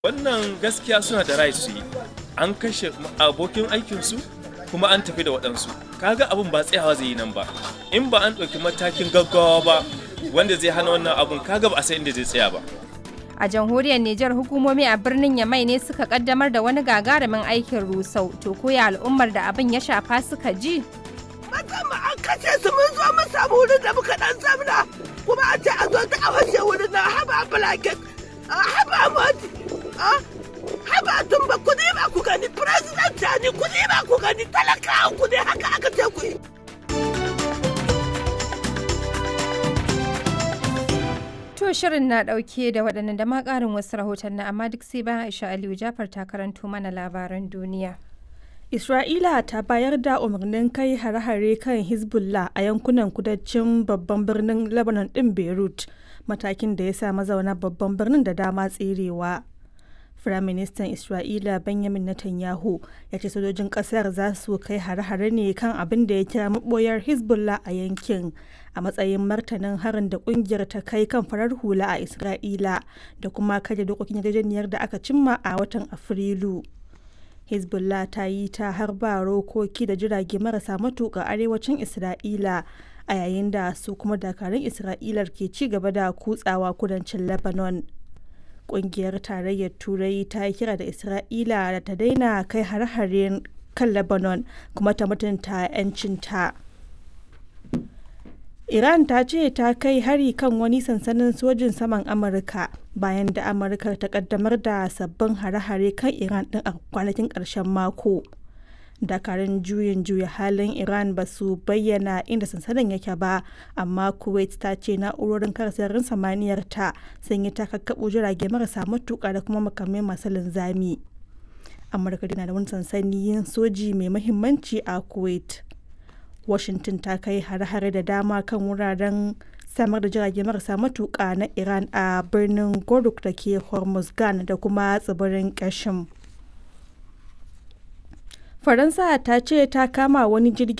wannan gaskiya suna da right su yi an kashe abokin aikinsu kuma an tafi da waɗansu kaga abin ba tsayawa zai yi nan ba in ba an ɗauki matakin gaggawa ba wanda zai hana wannan abun kaga ba a san inda zai tsaya ba A jamhuriyar Nijar hukumomi a birnin Yamai ne suka kaddamar da wani gagarumin aikin rusau to koya al'ummar da abin ya shafa suka ji. Musamman an kashe su mun zo mun samu wurin da muka dan zamna kuma an ce a zo ta awashe wurin na haba blanket haba moti haba tumba ku ne ba ku gani president ne ku ne ba ku gani talakawa ku ne haka aka ce ku yi. To shirin na ɗauke da waɗannan da ma ƙarin wasu rahoton na amma duk sai bayan Aisha Aliyu Jafar ta karanto mana labaran duniya. Isra'ila ta bayar da umarnin kai hare-hare kan Hezbollah a yankunan kudancin babban birnin Lebanon ɗin Beirut, matakin da ya sa mazauna babban birnin da dama tserewa. Firaministan Isra'ila Benjamin Netanyahu ya ce sojojin ƙasar za su kai hare-hare ne kan abin da ya kira maɓoyar Hezbollah a yankin a matsayin martanin harin da ƙungiyar ta kai kan farar hula a Isra'ila da kuma karya dokokin yarjejeniyar da aka cimma a watan Afrilu. hezbollah ta yi ta harba rokoki da jirage marasa matuƙa arewacin isra'ila a yayin da su kuma dakarun isra'ilar ke ci gaba da kutsawa kudancin lebanon ƙungiyar tarayyar turai ta yi kira da isra'ila da ta daina kai har-haren kan lebanon kuma ta mutunta 'yancinta Iran ta ce ta kai hari kan wani sansanin sojin saman Amurka bayan da Amurka ta kaddamar da sabbin hare-hare kan Iran din a kwanakin ƙarshen mako. Dakarun juyin juya halin Iran ba su bayyana inda sansanin yake ba, amma Kuwait ta ce na'urorin kare sararin samaniyar ta sun yi takakkaɓo jirage marasa matuƙa da kuma makamai masu linzami. Amurka na da wani sansanin soji mai muhimmanci a Kuwait. washington ta kai hare-hare da dama kan wuraren samar da jirage marasa matuƙa na iran a birnin goruk da ke hormuzgan da kuma tsibirin kashim faransa ta ce ta kama wani jirgin